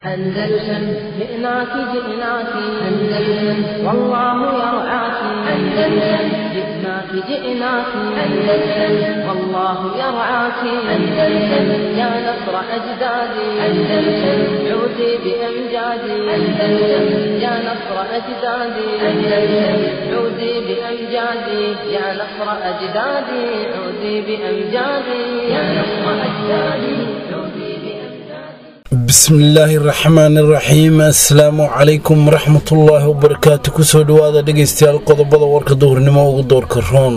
أندلسن جئناك جئناك أندلسن والله يرعاك أندلسن جئناك جئناك أندلسن والله يرعاك أندلسن يا نصر أجدادي أندلسن عودي بأمجادي أندلسن يا نصر أجدادي أندلسن عودي بأمجادي يا نصر أجدادي عودي بأمجادي يا نصر أجدادي عودي بأمجادي bismillaahi raxmaani raxiim assalaamu calaykum waraxmatullaahi wabarakaatu kusoo dhowaada dhegaystayaal qodobada warka duhurnimo ugu doorka roon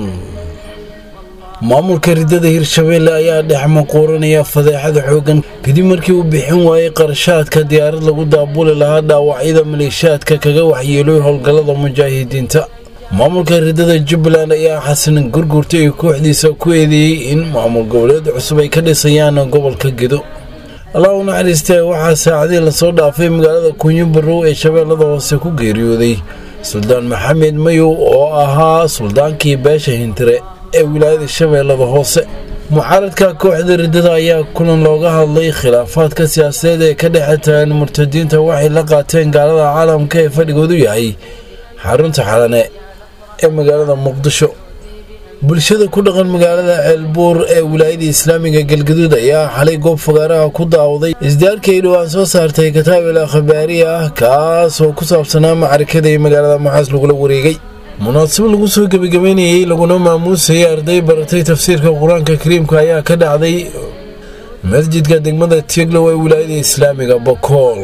maamulka ridada hirshabeelle ayaa dhex maquuranaya fadeexada xoogan kadib markii uu bixin waayey qarashaadka diyaarad lagu daabuli lahaa dhaawacyada maleeshaadka kaga waxyeelooy howlgallada mujaahidiinta maamulka ridada jubbaland ayaa xasan gurgurta iyo kooxdiisa ku eedeeyey in maamul goboleed cusub ay ka dhisayaan gobolka gedo allah u naxariistee waxaa saacadii lasoo dhaafay magaalada kunyo barow ee shabeellada hoose ku geeriyooday suldaan maxamed mayow oo ahaa suldaankii beesha hintire ee wilaayada shabeellada hoose mucaaradka kooxda riddada ayaa kulan looga hadlay khilaafaadka siyaasadeed ee ka dhexe tagan murtadiinta waxay la qaateen gaalada caalamka ee fadhigoodu yahay xarunta xalane ee magaalada muqdisho bulshada ku dhaqan magaalada ceelbuur ee wilaayada islaamiga galgaduud ayaa xalay goob fagaaraha ku daawday isdaarkii ay dhowaan soo saartay kataabel akhbaari ah kaasoo ku saabsanaa macarikada ee magaalada maxaas lagula wareegay munaasabo lagu soo gebagabeynayey laguna maamuusayay arday baratay tafsiirka qur-aanka kariimka ayaa ka dhacday masjidka degmada tieglow ee wilaayada islaamiga bokool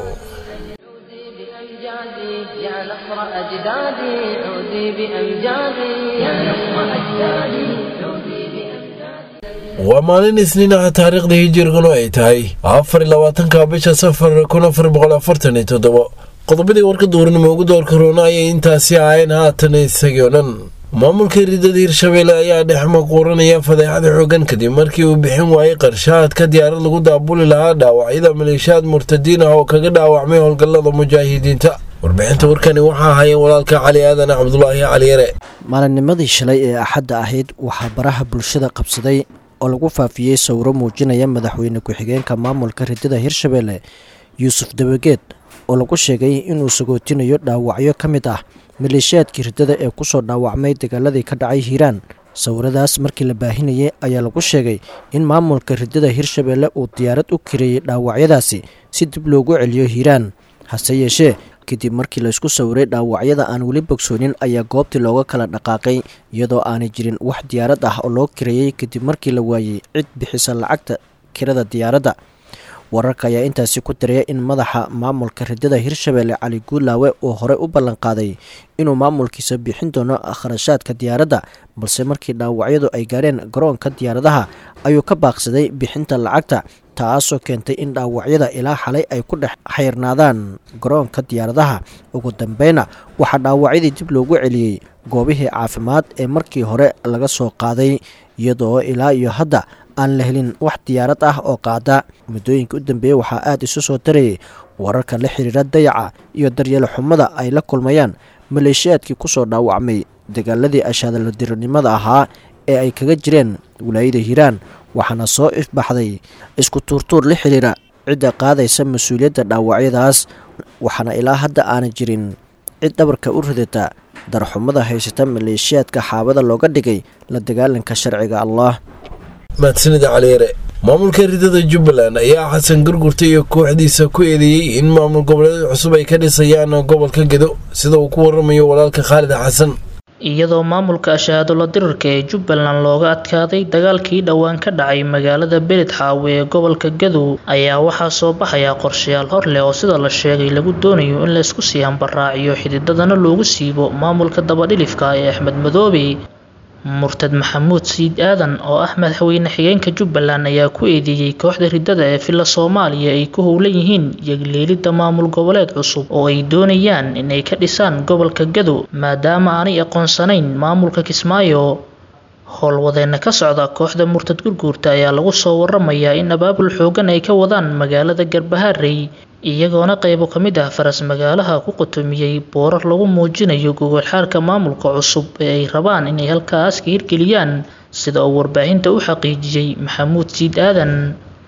عودي بأمجادي يا نصر أجدادي عودي بأمجادي يا نصر أجدادي عودي بأمجادي waa maalin isniin ah taariikhda hijiriganu ay tahay afar iyo labaatanka bisha safar kun afar boqol afartan iyo toddobo qodobadii warka duurnimo ugu doorka roona ayay intaasi ahayn haatan isagii oo dhan maamulka ridada hirshabeelle ayaa dhex maquuranaya fadeexada xoogan kadib markii uu bixin waayey qarshaadka diyaarad lagu daabuli lahaa dhaawacyada maleeshiyaad murtadiin ah oo kaga dhaawacmay howlgallada mujaahidiinta warbixinta warkani waxaa hayeen walaalka cali aadan cabdulaahi cali yare maalinnimadii shalay ee axadda ahayd waxaa baraha bulshada qabsaday oo lagu faafiyey sawiro muujinaya madaxweyne ku-xigeenka maamulka ridada hirshabeelle yuusuf dabageed oo lagu sheegay inuu sagootinayo dhaawacyo ka mid ah maleeshiyaadkii riddada ee kusoo dhaawacmay dagaaladii ka dhacay hiiraan sawiradaas markii la baahinayay ayaa lagu sheegay in maamulka riddada hirshabeelle uu diyaarad u kareeyey dhaawacyadaasi si dib loogu celiyo hiiraan hase yeeshee kadib markii laysku sawiray dhaawacyada aan weli bogsoonin ayaa goobtii looga kala dhaqaaqay iyadoo aanay jirin wax diyaarad ah oo loo kareeyey kadib markii la waayey cid bixisa lacagta kirada diyaaradda wararka ayaa intaasi ku daraya in madaxa maamulka ridada hirshabeelle cali guulaawe uu horey u ballanqaaday inuu maamulkiisa bixin doono kharashaadka diyaaradda balse markii dhaawacyadu ay gaareen garoonka diyaaradaha ayuu ka baaqsaday bixinta lacagta taasoo keentay in dhaawacyada ilaa xalay ay ku dhex xayrnaadaan garoonka diyaaradaha ugu dambeyna waxaa dhaawacyadii dib loogu celiyey goobihii caafimaad ee markii hore laga soo qaaday iyadoo ilaa iyo hadda aan la helin wax diyaarad ah oo qaada muddooyinka u dambeeyey waxaa aada isu soo tarayay wararka la xiriira dayaca iyo daryeelo xumada ay la kulmayaan maleeshiyaadkii kusoo dhaawacmay dagaaladii ashaadaladiranimada ahaa ee ay kaga jireen wilaayada hiiraan waxaana soo ifbaxday isku tuurtuur la xiriira cidda qaadaysa mas-uuliyadda dhaawacyadaas waxaana ilaa hadda aana jirin cid dhabarka u ridata darxumada haysata maleeshiyaadka xaabada looga dhigay la dagaalanka sharciga allah mahadsanida caliyare maamulka ridada jubbaland ayaa xasan gurgurta iyo kooxdiisa ku eedeeyey in maamul goboleed cusub ay ka dhisayaan gobolka gedo sida uu ku waramayo walaalka khaalid xasan iyadoo maamulka ashahaadulla dirirka ee jubbaland looga adkaaday dagaalkii dhowaan ka dhacay magaalada beled xaawe ee gobolka gadow ayaa waxaa soo baxaya qorshayaal hor leh oo sida la sheegay lagu doonayo in laysku sii hambaraaciyo xididadana loogu siibo maamulka dabadhilifka ee axmed madoobe murtad maxamuud siid aadan oo ah madaxweyne xigeenka jubbaland ayaa ku eedeeyey kooxda riddada ee villa soomaaliya ay ku howlan yihiin yagleelidda maamul goboleed cusub oo ay doonayaan inay ka dhisaan gobolka gadow maadaama aanay aqoonsanayn maamulka kismaayo howlwadeena ka socda kooxda murtad gurguurta ayaa lagu soo waramayaa in abaabul xoogan ay ka wadaan magaalada garbaharey iyagoona qaybo ka mid ah faras magaalaha ku qotomiyey boorar lagu muujinayo gogolxaarka maamulka cusub ee ay rabaan inay halkaas ka hirgeliyaan sida uu warbaahinta u xaqiijiyey maxamuud siid aadan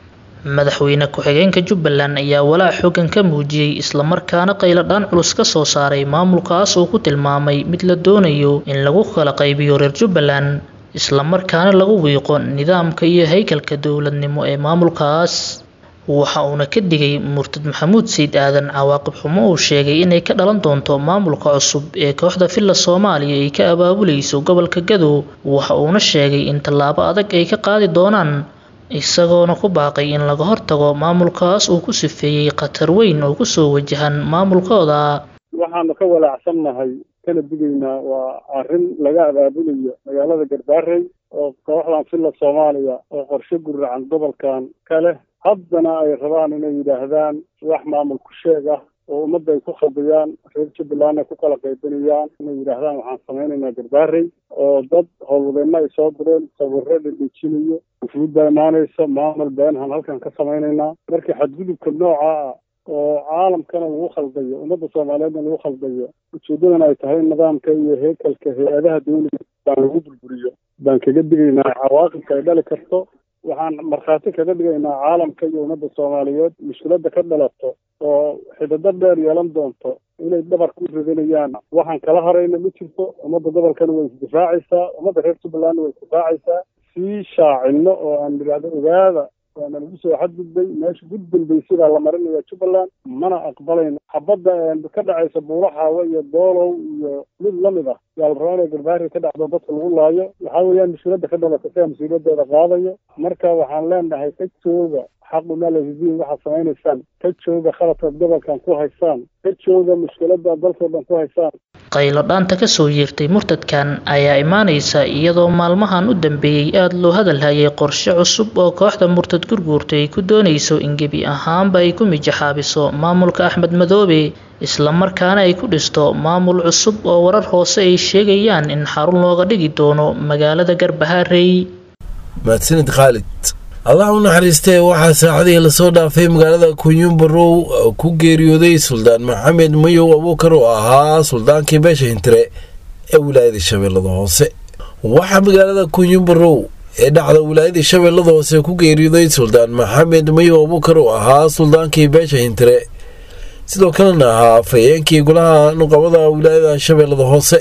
madaxweyne ku-xigeenka jubbaland ayaa walaac xoogan ka muujiyey islamarkaana qayladhaan culus ka soo saaray maamulkaas uu ku tilmaamay mid la doonayo in lagu kala qaybiyo reer jubbaland islamarkaana lagu wiiqo nidaamka iyo haykalka dowladnimo ee maamulkaas waxa uuna ka digay murtad maxamuud sayid aadan cawaaqib xumo uu sheegay inay ka dhalan doonto maamulka cusub ee kooxda villa soomaaliya ay ka abaabulayso gobolka gadow waxa uuna sheegay in tallaabo adag ay ka qaadi doonaan isagoona ku baaqay in laga hortago maamulkaas uu ku sifeeyey khatar weyn oo kusoo wajahan maamulkooda waxaanu ka walaacsannahay kana digaynaa waa arrin laga abaabulayo magaalada garbaarey oo kooxdan villa soomaaliya oo qorshe guracan gobolkan ka leh haddana ay rabaan inay yidhaahdaan wax maamul ku sheeg ah oo ummadda ay ku khaldiyaan reer jubbaland ay ku kala qaybinayaan inay yidhaahdaan waxaan samaynaynaa garbaarey oo dad howlwadeenno ay soo direen sawirro la dhejinayo ufuud baa imaanaysa maamul beenhan halkan ka samaynaynaa markii xadgudubka nooca ah oo caalamkana lagu khaldayo ummadda soomaaliyeedna lagu khaldayo ujeeddadana ay tahay nidaamka iyo heekalka hay-adaha dawliga baan lagu burburiyo baan kaga digaynaa cawaaqibka ay dhali karto waxaan markhaati kaga dhigaynaa caalamka iyo ummadda soomaaliyeed mushkiladda ka dhalato oo xidado dheer yeelan doonto inay dhabarka u ridanayaan waxaan kala harayna ma jirto ummadda gobolkana way isdifaacaysaa ummadda reer jubbalandna way isdifaacaysaa sii shaacino oo aan nidhaahdo ogaada waana lagu soo xadgudbay meesha ugu dambaysidaa la marinaya jubbaland mana aqbalayno xabadda ka dhacaysa buulaxaawa iyo doolow iyo mid lamid ah yaa la rabaa inay garbaari ka dhacdo dadka lagu laayo waxaa weeyaan mas-uuliyadda ka dhalata sigaa mas-uuliyaddeeda qaadayo marka waxaan leenahay ka jooga xaquna lahidiin waxaad samaynaysaan ka jooga khaladkaad gobolkan ku haysaan ka jooga mushkiladda aad dalkao dhan ku haysaan qaylo dhaanta kasoo yeertay murtadkan ayaa imaanaysa iyadoo maalmahan u dambeeyey aada loo hadalhayay qorshe cusub oo kooxda murtad gurguurta ay ku doonayso in gebi ahaanba ay ku mijaxaabiso maamulka axmed madoobe islamarkaana ay ku dhisto maamul cusub oo warar hoose ay sheegayaan in xarun looga dhigi doono magaalada garbaharey mahadsanid khaalid allah u naxariistee waxaa saacadihii lasoo dhaafay magaalada kunyumbarow ku geeriyooday suldaan maxamed mayow abuukar oo ahaa suldaankii beesha hintire ee wilaayada shabeellada hoose waxaa magaalada kunyumbarow ee dhacda wilaayada shabeellada hoose ku geeriyooday suldaan maxamed mayow abuukar oo ahaa suldaankii beesha hintire sidoo kalena ahaa afhayeenkii golaha nuqabada wilaayada shabeellada hoose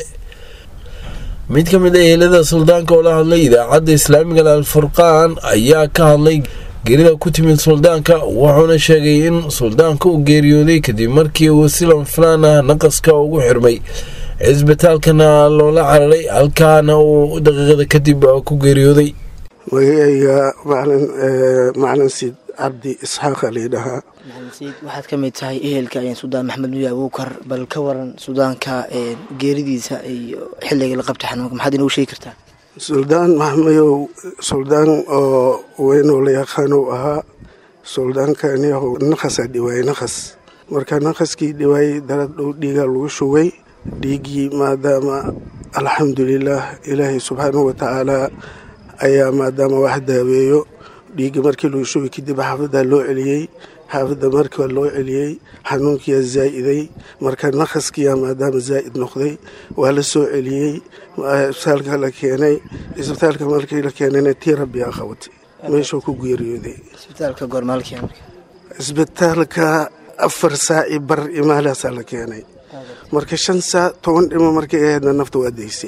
mid ka mid a ehelada suldaanka oo la hadlay idaacadda islaamiga alfurqaan ayaa ka hadlay gerida ku timid suldaanka wuxuuna sheegay in suldaanka uu geeriyooday kadib markii uu silan filaan ah naqaska ugu xirmay cisbitaalkana loola cararay halkaana uu daqiiqada kadib ku geeriyooday magacayga macalin siid cabdi isxaaqa layidhahaa maxamed waxaad ka mid tahay ehelka suldaan maxamed nuya abuukar bal ka waran suldaanka geeridiisa iyo xilliga la qabtay xanuunka maxaad inoogu sheegi kartaa suldaan maxmayow suldaan oo weynoo la yaqaano ahaa suldaankanyahu naqasaa dhiwaayey naqas marka naqaskii dhiwaayey darad dhow dhiigaa lagu shugay dhiiggii maadaama alxamdulilaah ilaahay subxaanahu watacaalaa ayaa maadaama wax daaweeyo dhiigga markii lagu shugay kadib xaafaddaa loo celiyey xaafadda markaa loo celiyey xanuunkiyaa zaa'iday marka naqaskiyaa maadaama zaa'id noqday waa la soo celiyey isbitaalka la keenay isbitaalka markii la keenayna tii rabbiyaa qabatay meeshuu ku geeriyooday isbitaalka goormaalkii marka isbitaalka afar saaci bar imaalaasaa la keenay marka shan saac toban dhimo markay ahaydna nafta waa daysay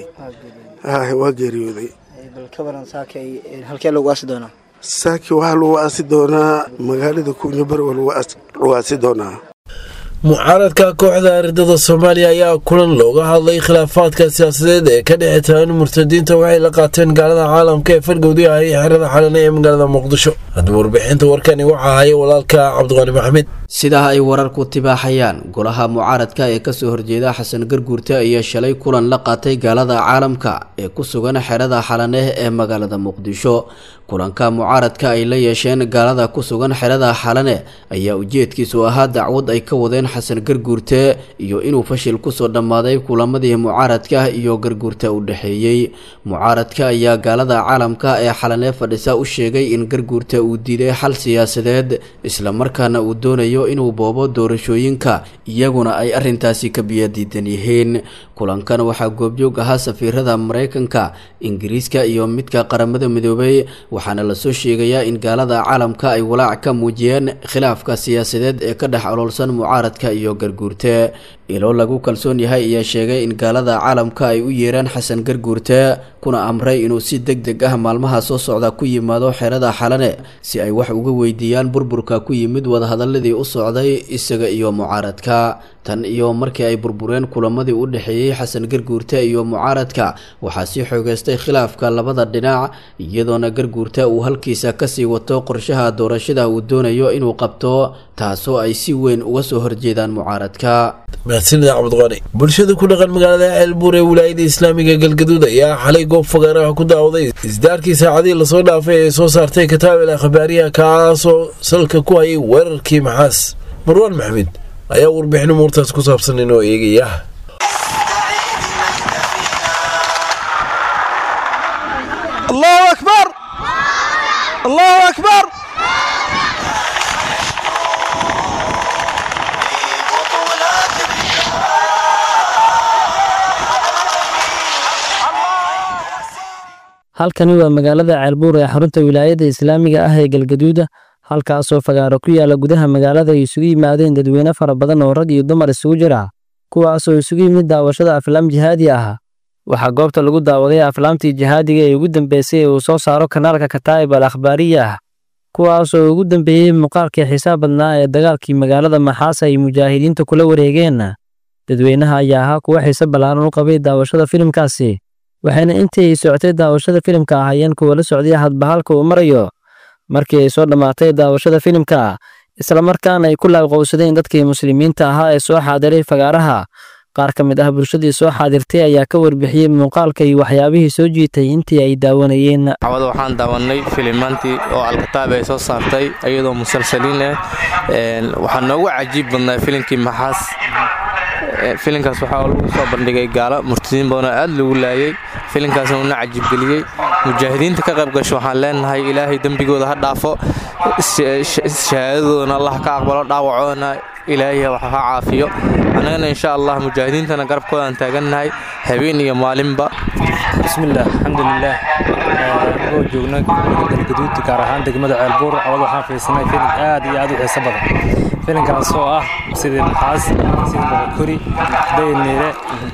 waa geeriyooday bal ka waran saaka halkee lagu aasi doonaa saaki waxaa lagu aasi doonaa magaalada kunyabar waa lagu aasi doonaa mucaaradka kooxda ardada soomaaliya ayaa kulan looga hadlay khilaafaadka siyaasadeed ee ka dhexe tagan murtadiinta waxay la qaateen gaalada caalamka ee fargowdii ahay xerada xalane ee magaalada muqdisho haddaba warbixinta warkani waxaa haya walaalka cabdiqaani maxamed sidaa ay wararku tibaaxayaan golaha mucaaradka ee kasoo horjeeda xasan garguurte ayaa shalay kulan la qaatay gaalada caalamka ee ku sugan xerada xalane ee magaalada muqdisho kulanka mucaaradka ay la yeesheen gaalada ku sugan xerada xalane ayaa ujeedkiisu ahaa dacwad ay ka wadeen xasan garguurte iyo inuu fashil kusoo dhammaaday kulamadii mucaaradka iyo garguurta u dhexeeyey mucaaradka ayaa gaalada caalamka ee xalane fadhisa u sheegay in garguurta uu diiday xal siyaasadeed islamarkaana uu doonayo inuu boobo doorashooyinka iyaguna ay arrintaasi ka biyadiidan yihiin kulankan waxaa goobjoog ahaa safiirada mareykanka ingiriiska iyo midka qaramada midoobay waxaana lasoo sheegayaa in gaalada caalamka ay walaac ka muujiyeen khilaafka siyaasadeed ee ka dhex oloolsan mucaaradka iyo garguurte ilo lagu kalsoon yahay ayaa sheegay in gaalada caalamka ay u yeeraan xasan garguurte kuna amray inuu si deg deg ah maalmaha soo socda ku yimaado xerada xalane si ay wax uga weydiiyaan burburka ku yimid wadahadaladii u socday isaga iyo mucaaradka tan iyo markii ay burbureen kulamadii u dhexeeyey xasan garguurte iyo mucaaradka waxaa sii xoogeystay khilaafka labada dhinac iyadoona garguurte uu halkiisa kasii wato qorshaha doorashada uu doonayo inuu qabto taasoo ay si weyn uga soo horjeedaan mucaaradka mahadsanida cabdiqani bulshada ku dhaqan magaalada ceelbuur ee wilaayada islaamiga galgaduud ayaa xalay goob fagaaraha ku daawday isdaarkii saacadihii lasoo dhaafay ee soo saartay kataabel akhbaariyaha kaasoo salka ku hayay weerarkii maxaas marwaan maxamed ayaa warbixin umuurtaas ku saabsan inoo eegaya allahu akbar allahu akbar halkani waa magaalada ceelbuur ee xarunta wilaayada islaamiga ah ee galgaduuda halkaasoo fagaaro ku yaala gudaha magaalada ay isugu yimaadeen dadweyne fara badan oo rag iyo dumar isugu jira kuwaasoo isugu yimid daawashada aflaam jihaadi ah waxaa goobta lagu daawaday aflaamtii jihaadiga ee ugu dambeysay ee uu soo saaro kanaalka kataa'ib al akhbaariya ah kuwaasoo ugu dambeeyey muuqaalkii xiisaab badnaa ee dagaalkii magaalada maxaas ay mujaahidiinta kula wareegeen dadweynaha ayaa ahaa kuwa xiise ballaaran u qabay daawashada filimkaasi waxayna intii ay socotay daawashada filimka ahaayeen kuwa la socday hadbahalka uu marayo markii ay soo dhammaatay daawashada filimka islamarkaana ay ku laaqowsadeen dadkii muslimiinta ahaa ee soo xaadiray fagaaraha qaar ka mid ah bulshadii soo xaadirtay ayaa ka warbixiyey muuqaalka iyo waxyaabihii soo jiitay intii ay daawanayeen cawada waxaan daawanay filimaantii oo alkataab ay soo saartay iyadoo musalsaliin ah waxaa noogu cajiib badnaa filimkii maxaas filinkaas waxaa lagu soo bandhigay gaalo murtadiin badanoo aad lagu laayay filinkaasna uuna cajiibgeliyey mujaahidiinta ka qayb gasho waxaan leenahay ilaahay dembigooda ha dhaafo shahaadadoodana allah ka aqbalo dhaawacoodana ilaahay wax ha caafiyo annagana insha allah mujaahidiintana garabkoodaan taagannahay habeen iyo maalinba bismillaah alxamdulilaah anagoo joogna galgaduud gaar ahaan degmada ceelbuur cawad waxaan fiirsanay filim aad iyo aad u xiiso badan filinkaas oo ah sidii maxaas sida boqokori dayniire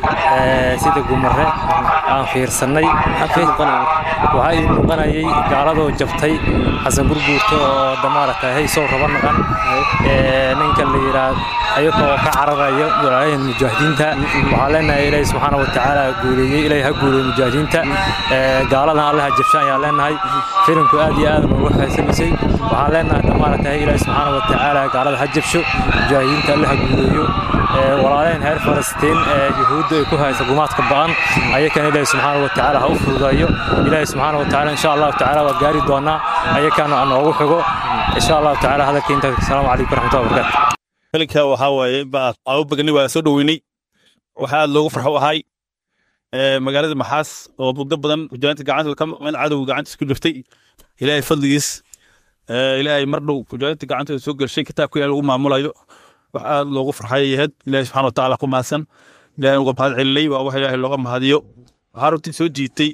sida gumare aan fiirsannay waxaa ii muuqanayay gaaladoo jabtay xasan gurguurta oo damaarata haysow raba naqan ninka la yidhaa ayagoo ka cararaya walaayahan mujaahidiinta waxaa leenahay ilaahi subxaana wa tacaala guuleeyey ilaahi ha guuleeyey mujaahidiinta gaaladan alle ha jabshaan ayaan leenahay filimku aad iyo aad noogu xaysanaysay waxaan leenahay damaarata ilaahi subxaana wa tacaala gaalada ha jabsho mujaahidiinta alle ha guuleeyo walaaleen reer falastiin ee yuhuudda ay ku haysa gumaadka ba'an ayakana ilaahi subxaana wa tacaala ha u fududeeyo ilaahi subxaana wa tacaala insha allahu tacaala waa gaari doonaa ayakana noogu xigo insha allahu tacaala hadalka intaas asalaamu calaykum waraxmatullahi wabarakaatu filinka waxaa waaye baa abu bagnay waa soo dhoweynay waxaa aad loogu farxo ahay magaalada maxaas oo muddo badan mujaahidiinta gacanta ka maqmeen cadowga gacantiisa ku jirtay ilaahay fadligiis ilaahay mar dhow mujaahidiinta gacantooda soo gelshay kitaabka ilahay lagu maamulayo wax aad loogu farxay yahed ilaahay subxana watacaala ku mahadsan ilaahay uga mahad celinay waa wax ilaahay looga mahadiyo waxaa runtii soo jiitay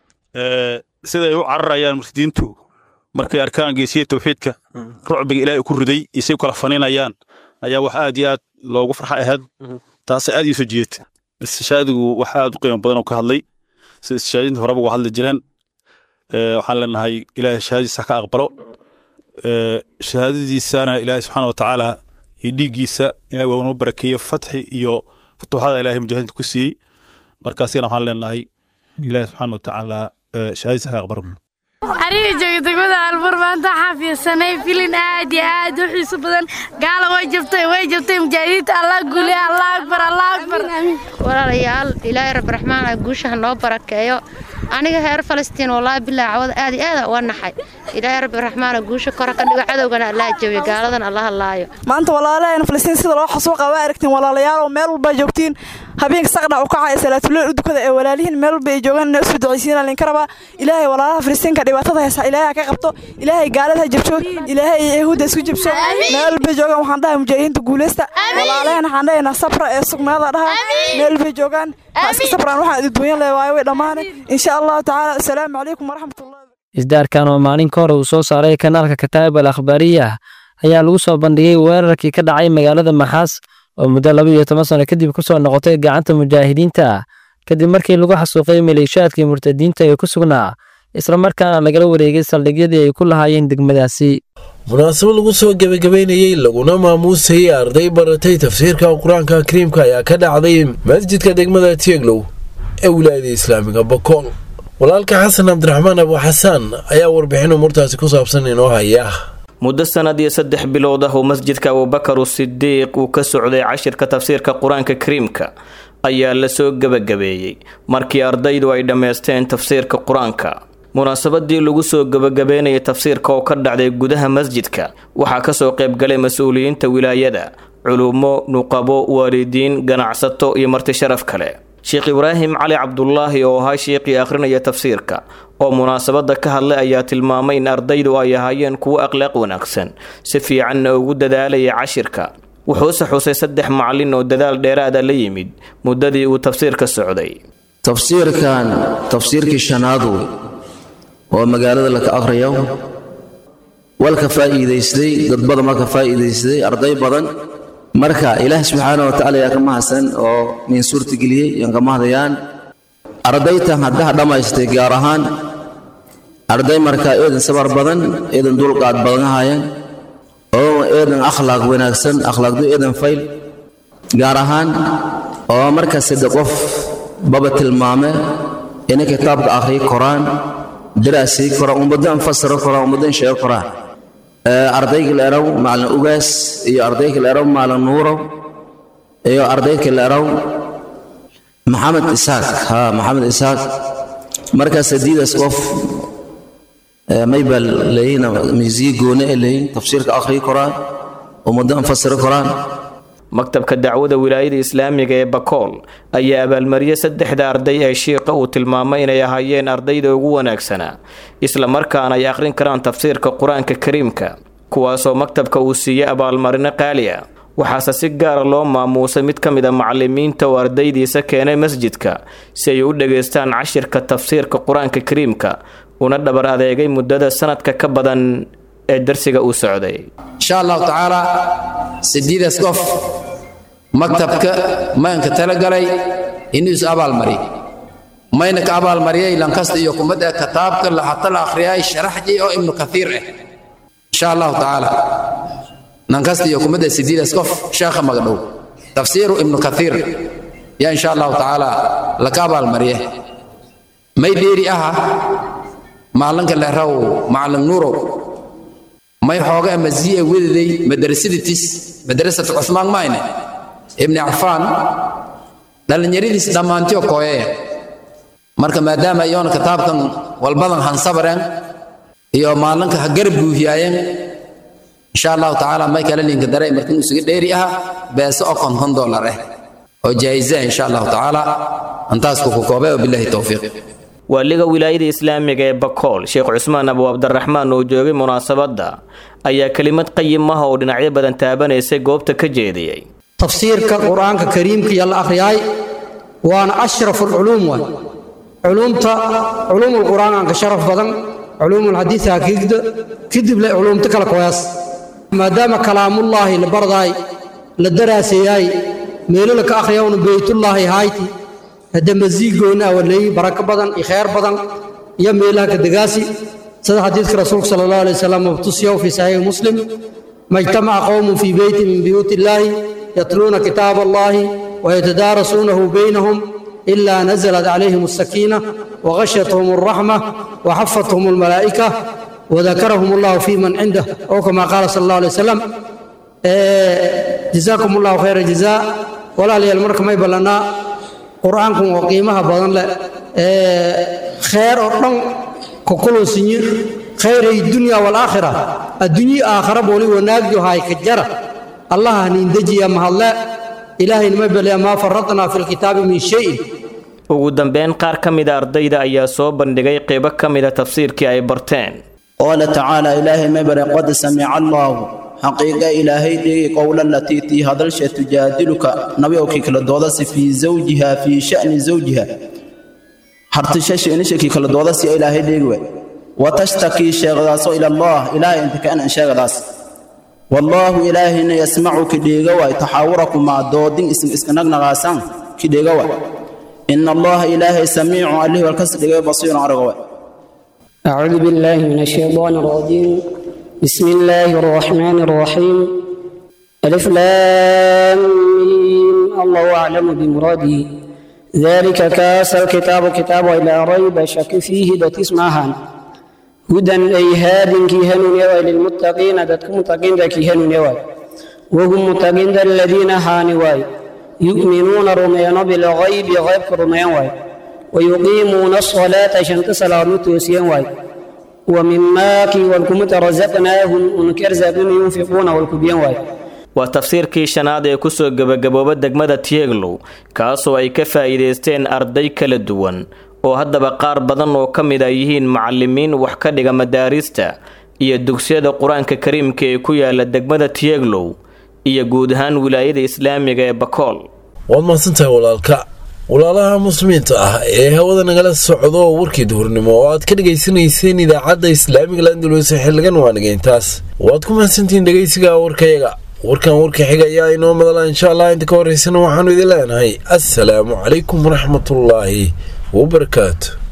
siday u cararayaan mursidiintu markay arkaan geesiya tawxiidka rucbiga ilaahay ku riday isay kala faninayaan ayaa wax aad iyo aad loogu farxa ahayd taasay aad ii soo jiidata istishaadigu wax aad u qiimo badan oo ka hadlay sida istishaadinta horeba uga hadli jireen waxaan leenahay ilaahay shahaadadiisa ka aqbalo shahaadadiisana ilaahay subxaana watacaala iyo dhiiggiisa ilahay waa noo barakeeye fatxi iyo futuuxada ilaahay mujaahidiinta ku siiyey markaasina waxaan leenahay ilaahay subxaana watacaala shahaadadiisa ka aqbalo aniga jooga degmada albuur maanta waxaan fiirsanay filin aad iyo aad u xiiso badan gaala way jabtay way jabtay mujaahidiinta allah guuliya allah akbar allah akbar walaalayaal ilaahay rabbi raxmaan ah guushaha noo barakeeyo aniga reer falastiin wallaahi bilaa cawada aad iyo aad uga naxay ilaahay rabbi raxmaana guusha kora ka dhigo cadowgana allah jabiyo gaaladan allah laayo maanta walaalaheena falastiin sida loo xasuuqa waa aragtiin walaalayaal oo meel walba joogtiin habeenka saqdhac u kacaya salaatuleel u dukada ee walaalihiin meel walba ay joogaan inay usoo ducaysiinaa linka rabaa ilaahay walaalaha falastiinka dhibaatada haysa ilaahay ha ka qabto ilaahay gaalada ha jabsho ilaahay iyo yahuudda isku jabsho meel walba joogaan waxaan dhahay mujaahidiinta guuleysta walaalaheena waxaan dhahaynaa sabra ee sugnaada dhaha meel walba joogaan ha iska sabraan waxaan adduunya le waayo way dhammaane insha allahu tacaala asalaamu calaykum waraxmatullahi isdaarkan oo maalin ka hore uu soo saaray kanaalka kataa'ib al akhbaariya ayaa lagu soo bandhigay weerarkii ka dhacay magaalada maxaas oo muddo laba iyo toban sano kadib ku soo noqotay gacanta mujaahidiinta kadib markii lagu xasuuqay maleeshiyaadkii murtadiinta ee ku sugnaa islamarkaana lagala wareegay saldhigyadii ay ku lahaayeen degmadaasi munaasabad lagu soo gebagabeynayey laguna maamuusayay arday baratay tafsiirka qur-aanka kariimka ayaa ka dhacday masjidka degmada tieglow ee wilaayada islaamiga bakool walaalka xasan cabdiraxmaan abu xasaan ayaa warbixin umurtaasi ku saabsan inoo haya muddo sanad iyo saddex bilood ah oo masjidka abubakar sidiiq uu ka socday cashirka tafsiirka qur-aanka kariimka ayaa lasoo gebagabeeyey markii ardaydu ay dhammaysteen tafsiirka qur-aanka munaasabadii lagu soo gebagabeynayay tafsiirka oo ka dhacday gudaha masjidka waxaa kasoo qaybgalay mas-uuliyiinta wilaayada culumo nuqabo waalidiin ganacsato iyo marti sharaf kale sheekh ibraahim cali cabdulaahi oo ahaa sheekhii akhrinaya tafsiirka oo munaasabada ka hadlay ayaa tilmaamay in ardaydu ay ahaayeen kuwo akhlaaq wanaagsan si fiicanna ugu dadaalaya cashirka wuxuuse xusay saddex macalin oo dadaal dheeraada la yimid muddadii uu tafsiirka socday tafsiirkan tafsiirkii shanaad wey oo magaalada laka akhriyo walka faa'iidaystay dad badan marka faa'iidaystay arday badan marka ilaah subxaana wa tacaala yaa ka mahadsan oo nin suurtageliyey yaan ka mahadayaan ardaytan haddaha dhammaystay gaar ahaan arday markaa eedan sabar badan eedan dulqaad badan ahaayeen oo eedan akhlaaq wanaagsan akhlaaqdu eedan fayl gaar ahaan oo markaa sadde qof baba tilmaame inay kitaabka akhriyi koraan daraasii koraan ummaddan fasiro koraan ummaddan sheego koraan ardayga la eraw maalin ugaas iyo ardayga la eraw maalin nuurow iyo ardayga la eraw maxamed isaaq ha maxamed isaaq markaas hadiidaas qof maybal leeyihin miisiye goone ee leeyihin tafsiirka akhriyi koraan ummaddan fasiro koraan maktabka dacwada wilaayada islaamiga ee bakool ayaa abaalmariyey saddexda arday ee shiiqa uu tilmaamay inay ahaayeen ardayda ugu wanaagsanaa isla markaana ay akhrin karaan tafsiirka qur-aanka kariimka kuwaasoo maktabka uu siiyey abaalmarino qaali ah waxaase si gaara loo maamuusay mid ka mid a macalimiinta oo ardaydiisa keenay masjidka si ay u dhegaystaan cashirka tafsiirka qur-aanka kariimka una dhabar adeegay muddada sanadka ka badan ee darsiga uu socday insha allahu tacaala sideedaas qof maktabka maynka talagalay inuu is abaalmariy mayna ka abaalmariyay lankasta iyo kumada kitaabka hata la akhriyay sharaxji oo ibnu kathiir ah insha allahu tacaala lankasta iyo kumada sideedaas qof sheekha magdhow tafsiiru ibnu kathiir yaa insha allahu tacaala laka abaalmariye may dheeri aha maalinka lehraw macalin nuurow may xooga amaziye wadaday madrasaditis madrasat cusmaan mayne ibni cafaan dhallinyaradiis dhammaantiyo kooyaya marka maadaama iyoona kitaabkan walbadan hansabareen iyo maalinka ha garab guuhiyaayeen insha allahu tacaala may kala linka daray markin isuga dheeri aha beese oo konton dollar ah oo jaa'iza insha allahu tacaala antaas ku koobay wabillahi towfiiq waaliga wilaayada islaamiga ee bakool sheekh cusmaan abu cabdiraxmaan oo joogay munaasabadda ayaa kelimad qayim ah oo dhinacyo badan taabanaysay goobta ka jeediyey tafsiirka qur-aanka kariimka iyo la akhriyaay waana ashrafu alculuum waay culuumta culuumulqur'aan aan ka sharaf badan culuumulxadiid hakiigda kadib le culuumta kala koyaas maadaama kalaamullaahi la bardaay la daraasayaay meelo la ka akhriyawna beytullaahi hayti hadda masiigoonna awaleey barako badan iyo khayr badan iyo meelaha ka degaasi sida xadiidka rasuulka sala allahu alay wasalam mabtusiyow fii saxiixi muslim majtamaca qowmun fii beyti min buyuuti illaahi yatluuna kitaaba allahi wayatadaarasuunahu baynahum ilaa nazalat calayhim asakiina waghashathum alraxma waxafathum almalaa'ika وذكرهم الله في من عنده أو كما قال صلى الله عليه وسلم جزاكم الله خير الجزاء ولا لي المرك ما يبلنا qur-aankan waa qiimaha badan leh khayr oo dhan kokolo sinyir khayray dunya walaakhira adduunyi aakhara booli wanaagyo hay ka jara allaha nindejiya mahadle ilaahayna ma beliya maa faradnaa fi lkitaabi min shayin ugu dambeyn qaar ka mida ardayda ayaa soo bandhigay qeybo ka mida tafsiirkii ay barteen qaala tacaala ilaahay ma bare qad samica allaahu xaqiiqa ilaahay dheegi qowla latii tii hadalsha tujaadiluka nabi owkii kala doodasi fii zawjiha fii sha'ni zawjiha hartishasha inishakii kala doodasi ilaahay dheegi we watashtakii sheegdaaso ila allah ilaahay inta ka anan sheegadaas wallaahu ilaahayna yasmacu kidheega waay taxaawurakumaa doodin isin iska nagnaqaasan kidheega waay ina allaha ilaahay samiicu allih walkas dhigay basiirun araga waay أعوذ بالله من الشيطان الرجيم بسم الله الرحمن الرحيم ألف لام ميم الله أعلم بمراده ذلك كاس الكتاب كتاب إلى ريب شك فيه دت اسمها هدى أي هاد كيهن يوى للمتقين دت متقين كيهن يوى وهم متقين الذين هانواي يؤمنون رميان بالغيب غيب رميان واي ويقيمون الصلاة شنت صلاة توسيان واي ومما كي والكمت رزقناهم انكر زابن ينفقون والكبيان واي waa tafsiirkii shanaad ee kusoo gebagabooba degmada tieglow kaasoo ay ka faa'iidaysteen arday kala duwan oo haddaba qaar badan oo ka mid a yihiin macalimiin wax ka dhiga madaarista iyo dugsiyada qur-aanka kariimka ee ku yaala degmada tieglow iyo guud ahaan wilaayada islaamiga ee bakool waad mahadsantahay walaalka walaalaha muslimiinta ah ee hawada nagala socdo warkii duhurnimo oo aad ka dhegaysanayseen idaacadda islaamiga landulus xildhigan waanigeyntaas waad ku mahadsantihiin dhegaysiga warkayaga warkan warka xiga ayaa inoo madala insha allah inta ka horeysana waxaanu idin leenahay assalaamu calaykum waraxmatullaahi wabarakaatu